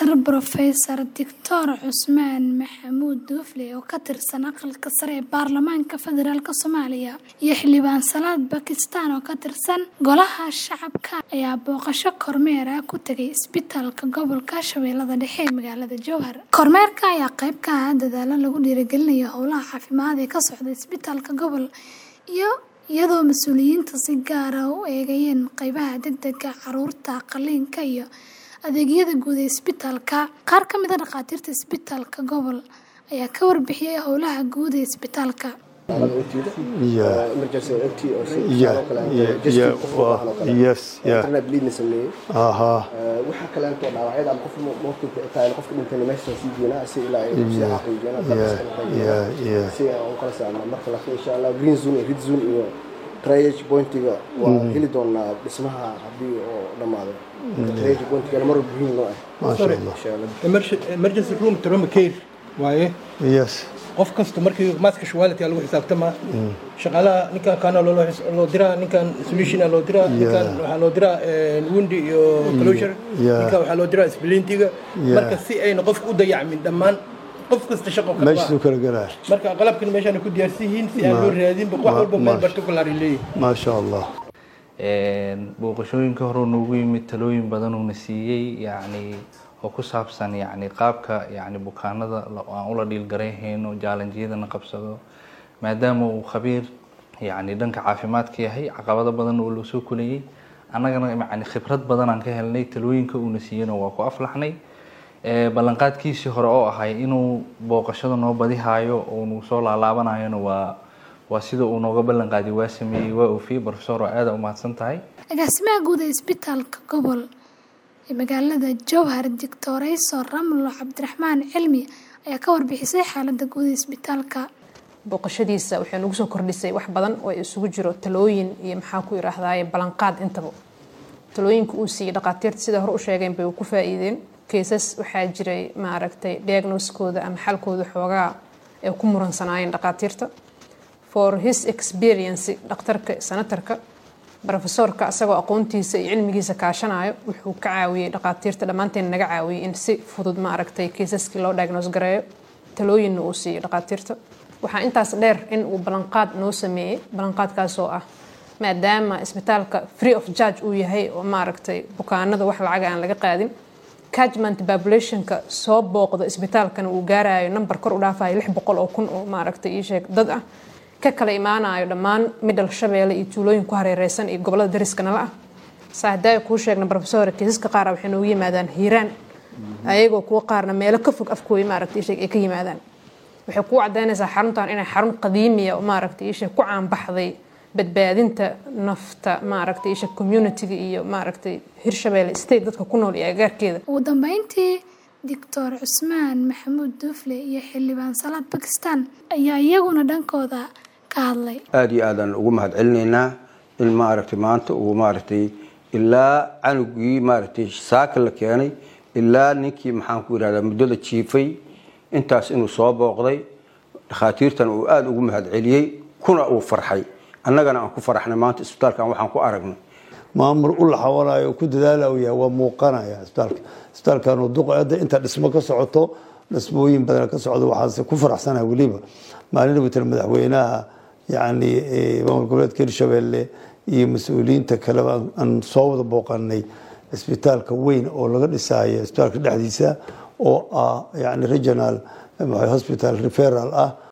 Professor Dr. Cusmaan Maxamuud Duufle oo ka tirsan Aqalka Sare ee Baarlamaanka Federaalk Soomaaliya iyo xildhibaan Salaad Bakistaan oo ka tirsan Golaha Shacabka ayaa booqasho kormeer ah ku tagay isbitaalka gobolka Shabeellaha Dhexe ee magaalada Jowhar. Kormeerka ayaa qayb ka ah dadaalo lagu dhiirigelinayo howlaha caafimaad ee ka socda isbitaalka gobol iyo iyadoo mas'uuliyiinta si gaar ah u eegayeen qaybaha degdega, carruurta, qalliinka iyo adeegyada guud ee isbitaalka. Qaar ka mid ah dhakhaatiirta isbitaalka gobol ayaa ka warbixiyay howlaha guud ee isbitaalka. Yeah. emergency MT oo si Yeah, oo kale yeah, just yeah, qof waa- waxaan oo kale. yes, yeah. Internet bleeding sameeyey Aha. Eh, waxa kale inta dhaawacyada ama qofka moodka tahay qofka dhintay meesha sii jeena si ilaa ay si Yeah, xaqiijiyana yeah, yeah, yeah. si aan kala saarno marka laakiin insha Allah green zone iyo red zone iyo triage pointiga waa heli doonaa dhismaha haddii oo dhamaado triage pointiga mar muhiim noo ah Masha Allah. insha Allah Emerg- emergency room trauma care waaye Yes. qof kasta markii maska shuwaality lagu xisaabtama shaqaalaha ninkan kaana loo loo diraa ninkan solution loo diraa ninkan waxaa loo diraa wundi iyo closure Yeah. ninkan waxaa loo diraa splintiga Yeah. marka si ayna qofka u dayacmin dhammaan qof kasta shaqo ka Meesha qabaa. kala galaa. marka qalabkan meeshaan ku diyaarsan yihiin si aan Ma- loo raadinba wax ma- walba meel ma- particular ay leeyihiin Masha Allah. Een, booqashooyinka hore noogu yimid talooyin badan uuna siiyey yacni oo ku saabsan yacni qaabka yacni bukaanada la- aan ula dhiilgarayhayno jaalanjiyadana qabsado maadaama uu khabiir yacni dhanka caafimaadka yahay caqabado badan oo loo soo kulayay annagana yacni khibrad badan aan ka helnay talooyinka uuna siiyeyna waa ku aflaxnay Ee, ballanqaadkiisii hore oo ahay inuu booqashada noo badihaayo oo uu soo laalaabanayona waa waa sida uu nooga ballan qaaday waa sameeyey waa oofiyey professor oo aada u mahadsan tahay Agaasimaha guud ee isbitaalka gobol ee magaalada Jowhar Dictorayso Ramlo Cabdiraxmaan Cilmi ayaa ka warbixisay xaaladda guud ee isbitaalka. booqashadiisa waxay nagu soo kordhisay wax badan oo isugu jiro talooyin iyo maxaa ku yidhaahdaye ballanqaad intaba talooyinka uu siiyey dhakhaatiirta sida hore u sheegeen bay ku faa'iideen keesas waxaa jiray maaragtay diagnoskooda ama xalkooda xoogaa ay ku muransanaayeen dhakhaatiirta for his experience dhakhtarka sanatarka profesorka asagoo aqoontiisa iyo cilmigiisa kaashanayo wuxuu ka caawiyey dhakhaatiirta dhammaanteen naga caawiyey in si fudud maaragtay keesaskii loo diagnose gareeyo talooyinna uu siiyey dhakhaatiirta waxaa intaas dheer in uu ballanqaad noo sameeyey ballanqaadkaasoo ah maadaama isbitaalka free of charge uu yahay oo maaragtay bukaanada wax lacaga aan laga qaadin catchment populationka soo booqda isbitaalkana uu gaarayo number kor u dhaafayo lix boqol oo kun oo maaragtay ii sheeg dad ah ka kala imaanayo dhammaan midhal shabeelle iyo tuulooyin ku hareereysan iyo gobolada dariska nala ah saa haddaa kuu sheegna professor kiisaska qaar waxay noogu yimaadaan hiiraan ayagoo kuwa qaarna meelo ka fog afkooyi maaragtay ii sheeg ay ka yimaadaan waxay kuu cadaynaysaa xaruntan inay xarun qadiimiya oo maaragtay ii sheeg ku caanbaxday badbaadinta nafta maaragtay ii sheeg communityga iyo maaragtay hirshabeelle state dadka ku nool iyo agagaarkeeda Ugu dambeyntii Dr. Cusmaan Maxamuud Duufle iyo xildhibaan Salaad Bakistaan ayaa iyaguna dhankooda ka hadlay. aad iyo aadaan ugu mahad celinaynaa in maaragtay maanta uu maaragtay ilaa canugii maaragtay saaka la keenay ilaa ninkii maxaan ku yidhahdaa muddada jiifay intaas inuu soo booqday dhakhaatiirtana uu aada ugu mahad celiyey kuna uu farxay annagana aan ku faraxnay maanta isbitaalkan waxaan ku aragnay maamul u laxawanayo ku dadaala uu yahay waa muuqanaya isbitaalka isbitaalkan uu duqa hadda inta dhismo ka socoto dhismooyin badan ka socdo waxaase ku faraxsanahay weliba maalin witan madaxweynaha yacni eh, maamul goboleedka hirshabelle iyo mas-uuliyiinta kaleba aan- aan soo wada booqanay isbitaalka weyn oo laga dhisayo isbitaalka dhexdiisa oo ah yani regional eh, hospital referral ah